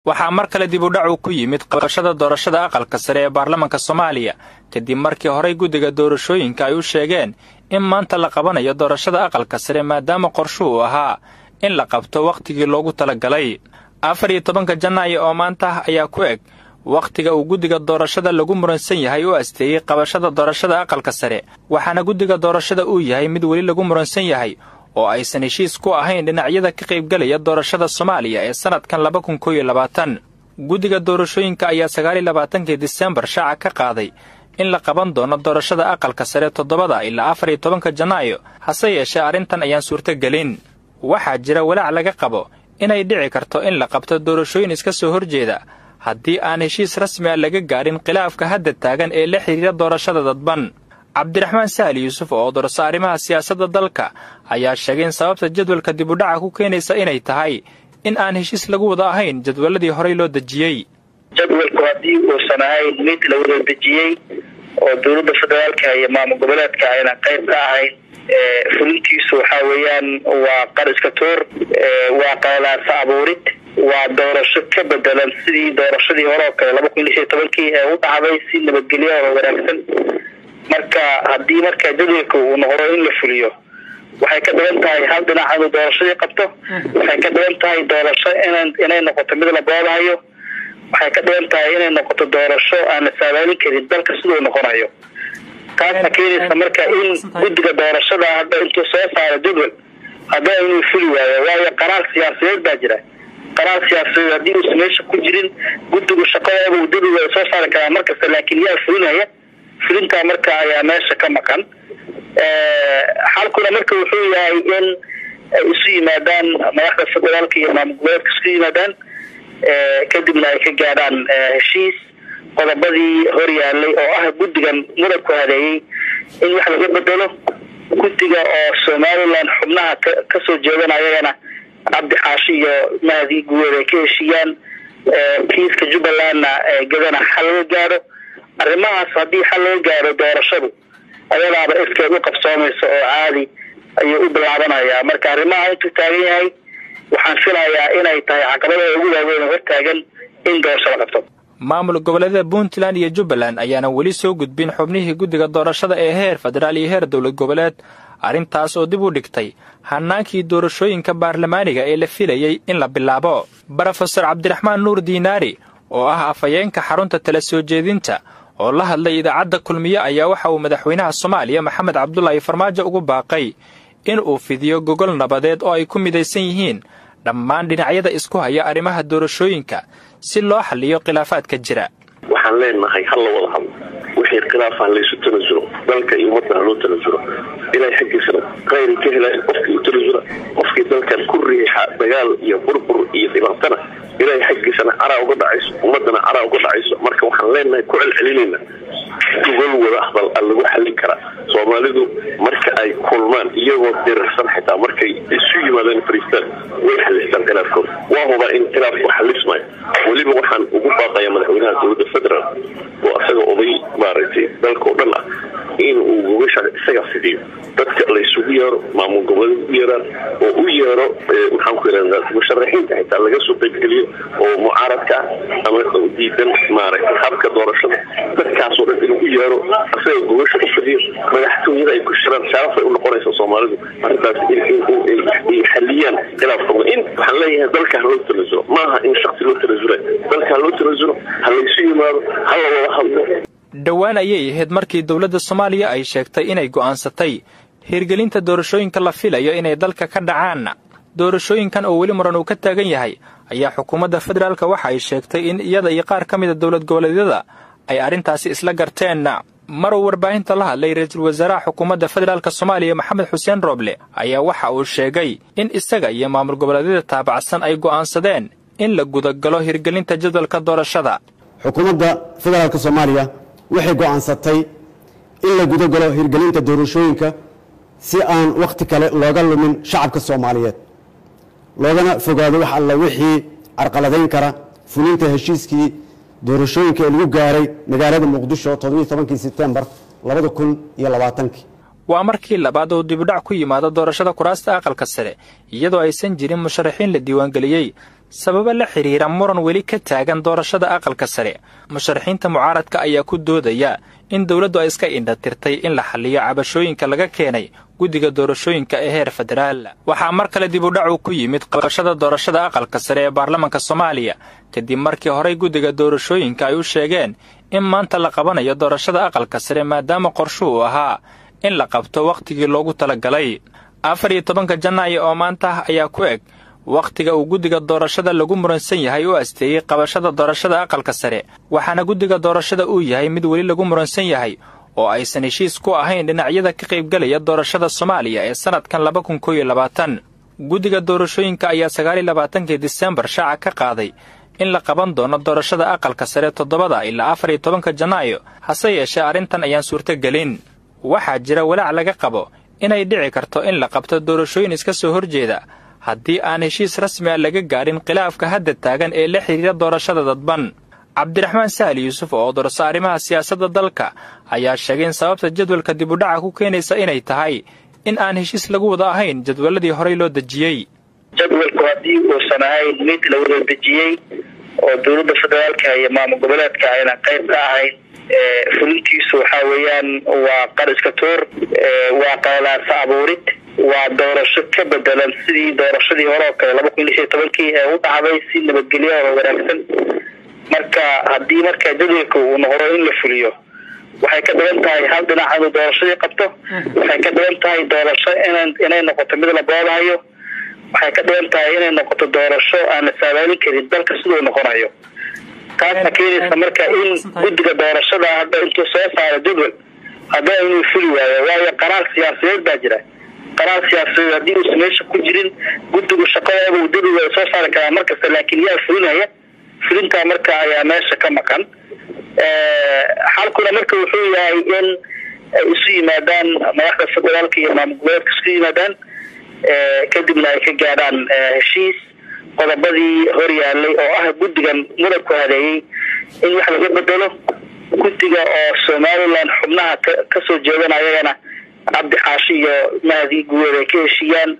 waxaa mar kale dib u dhac uu ku yimid qabashada doorashada aqalka sare ee baarlamaanka soomaaliya kadib markii horey guddiga doorashooyinka ay u sheegeen in maanta la qabanayo doorashada aqalka sare maadaama qorshu uu ahaa in la qabto wakhtigii loogu talagalay afar iyo tobanka janaayo oo maanta ah ayaa ku eg wakhtiga uu guddiga doorashada lagu muransan yahay u asteeyey qabashada doorashada aqalka sare waxaana guddiga doorashada uu yahay mid weli lagu muransan yahay oo aysan heshiis ku ahayn dhinacyada ka qaybgelaya doorashada soomaaliya ee sannadkan laba kun koo iyo labaatan guddiga doorashooyinka ayaa sagaaliyo labaatankii disembar shaaca ka qaaday in la qaban doono doorashada aqalka sare toddobada ilaa afar iyo tobanka janaayo hase yeeshee arrintan ayaan suurtogelin waxaa jira walaac laga qabo inay dhici karto in la qabto doorashooyin iska soo horjeeda haddii aan heshiis rasmi a laga gaadhin khilaafka hadda taagan ee la xidhiira doorashada dadban cabdiraxmaan sahal yuusuf oo dorso arrimaha siyaasadda dalka ayaa sheegay in sababta jadwalka dib u dhaca ku keenaysa inay tahay in aan heshiis lagu wada ahayn jadwaladii horey loo dejiyey jadwalku haddii uusan ahayn mid la wada dejiyey oo dowladda federaalka iyo maamul goboleedka ayna qayb ka ahayn fulintiisu waxaa weeyaan waa qariska tuur waa qalalaasa abuurid waa doorasho ka bedelan sidii doorashadii hore oo kale laba kun lix iyo tobankii ee u dhacday si nabadgelyo oo wanaagsan marka haddii marka jadwalka uu noqdo in la fuliyo waxay ka dhigan tahay hal dhinac inuu doorashadii qabto waxay ka dhigan tahay doorasho ina inay noqoto mid la boodahayo waxay ka dhigan tahay inay noqoto doorasho aan la saadaalin karin dalka siduu noqonayo taasna keenaysa marka in guddiga doorashada hadda intuu soo saaro jadwal hadda inuu fuli waayo waayo qaraar siyaasadeed baa jira qaraar siyaasadeed haddii uusan meesha ku jirin guddigu shaqadooda uu jadwal soo saari karaa markasta laakiin yaa fulinaya fulintaa marka ayaa meesha ka maqan xalkuna marka wuxuu yahay in ay isu yimaadaan madaxda federaalka iyo maamul goboleedka isku yimaadaan kadibna ay ka gaadhaan heshiis qodobadii hor yaalay oo ah guddigan mudanku hadeeyey in wax laga bedelo guddiga oo somalilan xubnaha kasoo jeedan ayagana cabdi xaashi iyo mahdi guweed ay ka heshiiyaan kiiska jubbalandna gadana xal laga gaadho arrimahaas haddii xal laga gaadho doorashadu ayadaaba iskeed u qabsoomaysa oo caadi ayuu u bilaabanayaa marka arrimaha intuu taagan yahay waxaan filayaa inay tahay caqabadaha ugu waaweyn oo hortaagan in doorasho la qabto maamul goboleedyada puntland iyo jubbaland ayaana weli soo gudbin xubnihii guddiga doorashada ee heer federaal iyo heer dowlad goboleed arrintaas oo dib u dhigtay hannaankii doorashooyinka baarlamaaniga ee la filayey in la bilaabo brofesor cabdiraxmaan nuur diinaari oo ah afhayeenka xarunta tala soo jeedinta oo la hadlay idaacadda kulmiye ayaa waxa uu madaxweynaha soomaaliya maxamed cabdulaahi farmaajo ugu baaqay in uu fidiyo gogol nabadeed oo ay ku midaysan yihiin dhammaan dhinacyada isku haya arrimaha doorashooyinka si loo xalliyo khilaafaadka jira waxaan leenahay ha la wada hadlo wixii khilaafah laysu tanasulo dalka iyo ummadda ha loo tanasulo ilaahay xaggiisana khayri ka helay qofkii u tanasula qofkii dalkan ku riixa dagaal iyo burbur iyo dhibaatana ilaahay xaggiisana caraa uga dhacayso ummadana caraa uga dhacayso marka waxaan leenahay ku celcelinayna gogol wada hadal a lagu xallin karaa soomaalidu marka ay kulmaan iyagoo dirirsan xitaa markay isu yimaadeen fariistaan way xalistaan khilaafkooda waa hubaa in khilaafku xalismayo weliba waxaan ugu baaqaya madaxweynaha dowladda federaal oo isaga oday maaragtay dalka oo dhan ah in uu gogasha isaga fidiyo dadka laysugu yeero maamul goboleed u yeeraan oo u yeero maxaan ku yidhahdaa musharaxiinta xitaa laga soo qaybgeliyo oo mucaaradka ah ama diidan maaragtay habka doorashada dadkaasoo dhan inuu u yeero isaga gogasha u fidiyo madaxtooyada ay ku shiraan sharafay u noqonaysa soomaalidu arrintaas ay xaliyaan khilaafkooda in waxaan leeyahay dalka ha loo tanasulo maaha in shaksi loo tanasula dalka ha loo tanasulo ha laysu yimaado ha la wada hadlo dhowaan ayay ahayd markii dowladda soomaaliya ay sheegtay inay go'aansatay hirgelinta doorashooyinka la filayo inay dalka ka dhacaan doorashooyinkan oo weli muran uu ka taagan yahay ayaa xukuumadda federaalka waxa ay sheegtay in iyada iyo qaar ka mida dowlad goboleedyada ay arrintaasi isla garteen mar uu warbaahinta la hadlay ra-iisul wasaaraha xukuumadda federaalk soomaaliya maxamed xuseen rooble ayaa waxa uu sheegay in isaga iyo maamul goboleedyada taabacsan ay go'aansadeen in la gudagalo hirgelinta jadwalka doorashada xukuumadda federaalk soomaaliya waxay go'aansatay in la gudagalo hirgelinta doorashooyinka si aan wakhti kale looga lumin shacabka soomaaliyeed loogana fogaado wax alla wixii carqaladayn kara fulinta heshiiskii doorashooyinka ee lagu gaaray magaalada muqdisho toddobiiy tobankii sebtembar labada kun iyo labaatankii waa markii labaad uu dibudhac ku yimaado doorashada kuraasta aqalka sare iyadoo aysan jirin musharaxiin la diiwaangeliyey sababo la xidhiira muran weli ka taagan doorashada aqalka sare musharaxiinta mucaaradka ayaa ku doodaya in dowladdu ay iska indhatirtay in la xalliyo cabashooyinka laga keenay guddiga doorashooyinka ee heer federaal waxaa mar kale dib u dhacu ku yimid qabashada doorashada aqalka sare ee baarlamanka soomaaliya kadib markii horey guddiga doorashooyinka ay u sheegeen in maanta la qabanayo doorashada aqalka sare maadaama qorshu uu ahaa in la qabto wakhtigii loogu talagalay afar iyo tobanka janaayo oo maanta ah ayaa ku eg wakhtiga uu guddiga doorashada lagu muransan yahay u asteeyey qabashada doorashada aqalka sare waxaana guddiga doorashada uu yahay mid weli lagu muransan yahay oo aysan heshiis ku ahayn dhinacyada ka qaybgelaya doorashada soomaaliya ee sannadkan laba kun kooiyo labaatan guddiga doorashooyinka ayaa sagaaliyo labaatankii disembar shaaca ka qaaday in la qaban doono doorashada aqalka sare toddobada ilaa afar iyo tobanka janaayo hase yeeshee arrintan ayaan suurtogelin waxaa jira walaac laga qabo inay dhici karto in la qabto doorashooyin iska soo horjeeda haddii aan heshiis rasmi a laga gaadhin khilaafka hadda taagan ee la xidhiira doorashada dadban cabdiraxmaan sahal yuusuf oo dorso arrimaha siyaasadda dalka ayaa sheegay in sababta jadwalka dibudhaca ku keenaysa inay tahay in aan heshiis lagu wada ahayn jadwaladii horey loo dejiyey jadwalku haddii uusan ahayn mid la wada dejiyey oo dowladda federaalka iyo maamul goboleedka ayna qayb ka ahayn fulintiisu waxaa weeyaan waa qariska toor waa qalalaasa abuurid waa doorasho ka bedelan sidii doorashadii hore oo kale laba kun lix iyo tobankii ee u dhacday si nabadgelyo oo wanaagsan marka haddii marka jadwalka uu noqdo in la fuliyo waxay ka dhigan tahay hal dhinac inuu doorashadii qabto waxay ka dhigan tahay doorasho ina inay noqoto mid la boodahayo waxay ka dhigan tahay inay noqoto doorasho aan la saadaalin karin dalka siduu noqonayo taasna keenaysa marka in guddiga doorashada hadda intuu soo saaro jadwal haddana inuu fuli waayo waayo qaraar siyaasadeed baa jira qaraar siyaasadeed haddii uusan meesha ku jirin guddigu shaqadooda uu jadwal soo saari karaa markasta laakiin yaa fulinaya fulintaa marka ayaa meesha ka maqan xalkuna marka wuxuu yahay in ay isu yimaadaan madaxda federaalka iyo maamul goboleedka isku yimaadaan kadibna ay ka gaadhaan heshiis qodobadii hor yaalay oo ah guddigan mudanku hadeeyey in wax laga bedelo guddiga oo somalilan xubnaha kasoo jeedan ayagana cabdi xaashi iyo mahdi guweed ay ka heshiiyaan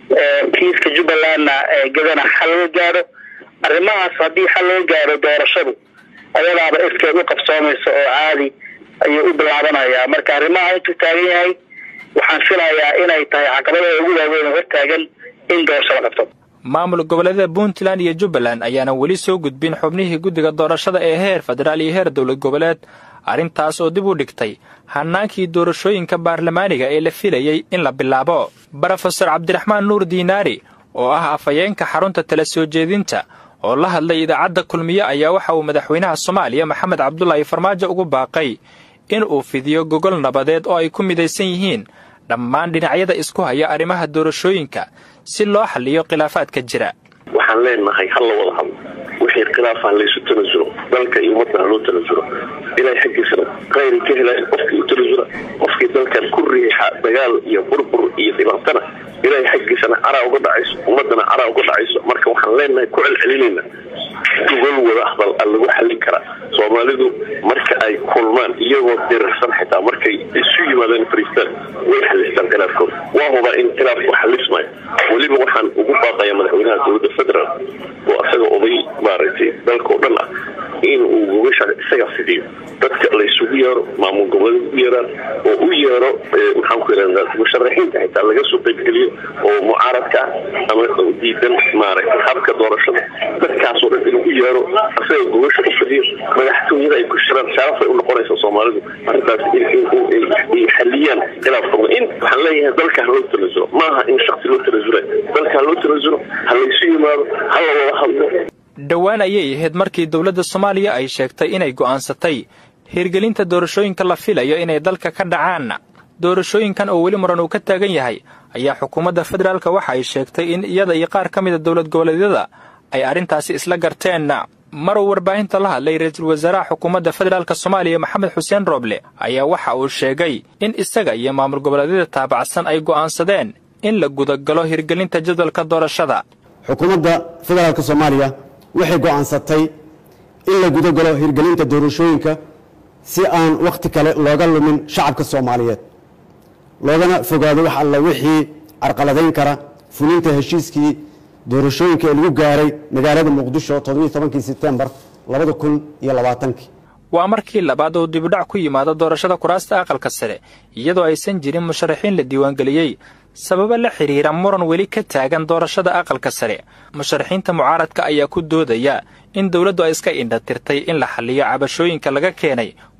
kiiska jubbalandna gadana xal laga gaadho arrimahaas haddii xal laga gaadho doorashadu ayadaaba iskeed u qabsoomaysa oo caadi ayuu u bilaabanayaa marka arrimaha intuu taagan yahay waxaan filayaa inay tahay caqabadaha ugu waaweyn oo hortaagan in doorasho la qabto maamul goboleedyada puntland iyo jubbaland ayaana weli soo gudbin xubnihii guddiga doorashada ee heer federaal iyo heer dowlad goboleed arrintaas oo dib u dhigtay hannaankii doorashooyinka baarlamaaniga ee la filayey in la bilaabo brofesor cabdiraxmaan nuur diinaari oo ah afhayeenka xarunta tala soo jeedinta oo la hadlay idaacadda kulmiye ayaa waxa uu madaxweynaha soomaaliya maxamed cabdulaahi farmaajo ugu baaqay in uu fidiyo gogol nabadeed oo ay ku midaysan yihiin dhammaan dhinacyada isku haya arrimaha doorashooyinka si loo xalliyo khilaafaadka jira waxaan leenahay ha la wada hadlo wixii khilaafah laysu tanasulo dalka iyo ummadda ha loo tanasulo ilaahay xaggiisana khayri ka helaya qofkii u tanasula qofkii dalkan ku riixa dagaal iyo burbur iyo dhibaatana ilaahay xaggiisana caraa uga dhacayso ummadana caraa uga dhacayso marka waxaan leenahay ku celcelinayna gogol wada hadal a lagu xallin karaa soomaalidu marka ay kulmaan iyagoo dirirsan xitaa markay isu yimaadeen fariistaan way xalistaan khilaafkooda waa hubaa in khilaafku xalismayo weliba waxaan ugu baaqaya madaxweynaha dowladda federaal oo isaga oday maaragtay dalkao dhan ah in uu gogasha isaga fidiyo dadka laysugu yeero maamul goboleed u yeeraan oo u yeero maxaan ku yidhahdaa musharaxiinta xitaa laga soo qaybgeliyo oo mucaaradka ah ama diidan maaragtay habka doorashada dadkaasoo dhan inuu u yeero isaga gogasha u fidiyo madaxtooyada ay ku shiraan sharafay u noqonaysa soomaalidu arrintaas ay xaliyaan khilaafkooda in waxaan leeyahay dalka ha loo tanasulo maaha in shaksi loo tanasula dalka ha loo tanasulo ha laysu yimaado ha la wada hadlo dhowaan ayay ahayd markii dowladda soomaaliya ay sheegtay inay go'aansatay hirgelinta doorashooyinka la filayo inay dalka ka dhacaan doorashooyinkan oo weli muran uu ka taagan yahay ayaa xukuumadda federaalka waxa ay sheegtay in iyada iyo qaar ka mida dowlad goboleedyada ay arrintaasi isla garteen mar uu warbaahinta la hadlay ra-iisul wasaaraha xukuumadda federaalka soomaaliya maxamed xuseen rooble ayaa waxa uu sheegay in isaga iyo maamul goboleedyada taabacsan ay go'aansadeen in la gudagalo hirgelinta jadwalka doorashada xukuumadda federaalka soomaaliya waxay go'aansatay in la guda galo hirgelinta doorashooyinka si aan wakhti kale looga lumin shacabka soomaaliyeed loogana fogaado wax alla wixii carqaladayn kara fulinta heshiiskii doorashooyinka ee lagu gaaray magaalada muqdisho toddobiiy tobankii sebtembar labada kun iyo labaatankii waa markii labaad uu dibudhac ku yimaado doorashada kuraasta aqalka sare iyadoo aysan jirin musharaxiin la diiwaangeliyey sababo la xidhiira muran weli ka taagan doorashada aqalka sare musharaxiinta mucaaradka ayaa ku doodaya in dowladdu ay iska indhatirtay in la xalliyo cabashooyinka laga keenay